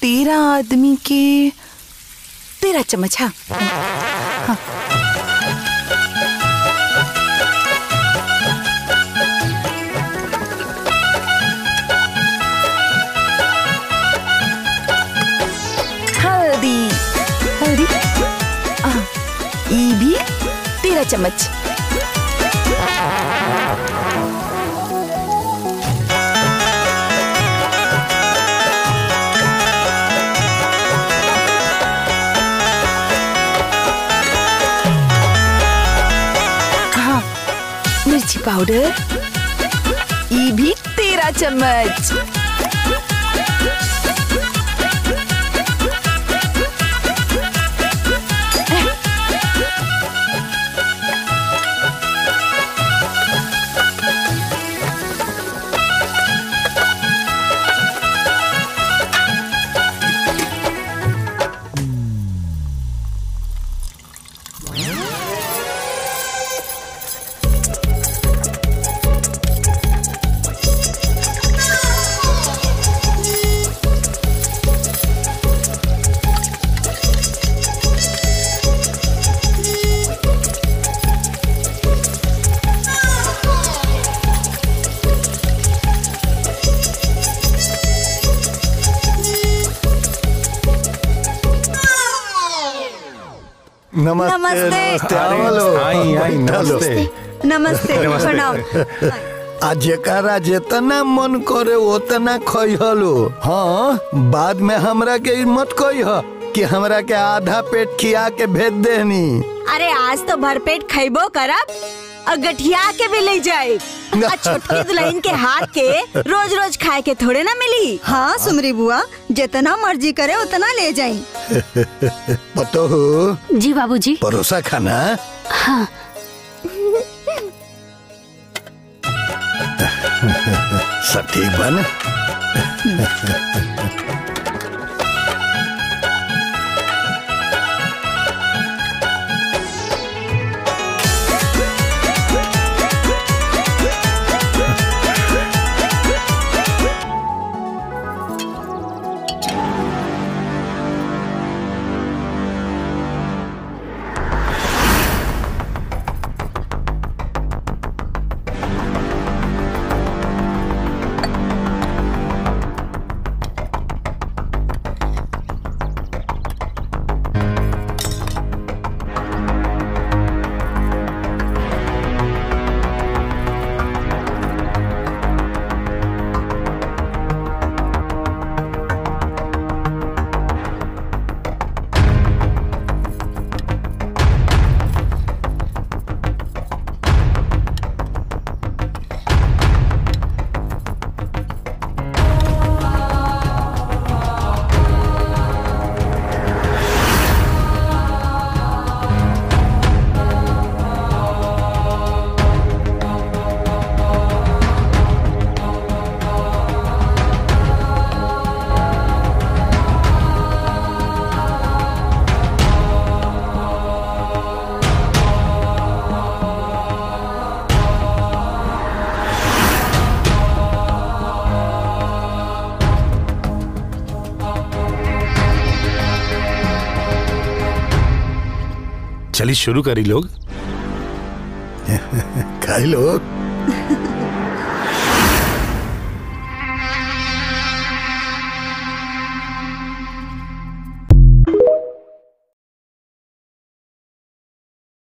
तेरह आदमी के तेरह चम्मच हाँ हाँ। हल्दी हल्दी आ, ई भी तेरह चम्मच हाँ मिर्ची पाउडर ई भी तेरह चम्मच नमस्ते नमस्ते। आओ लो। आई, आई, नमस्ते। नमस्ते प्रणाम आ जेकरा जितना मन करे उतना खइहलो हाँ बाद में हमरा के ई मत कहिह कि हमरा के आधा पेट खिया के भेज देनी अरे आज तो भरपेट खैबो करब और गठिया के भी ले जाए आ छोटकी दुल्हन के हाथ के रोज रोज खाए के थोड़े ना मिली हाँ सुमरी बुआ जितना मर्जी करे उतना ले जाई पतो हो जी बाबूजी परोसा खाना हाँ सब ठीक बन चलिए शुरू करी लोग खाई लो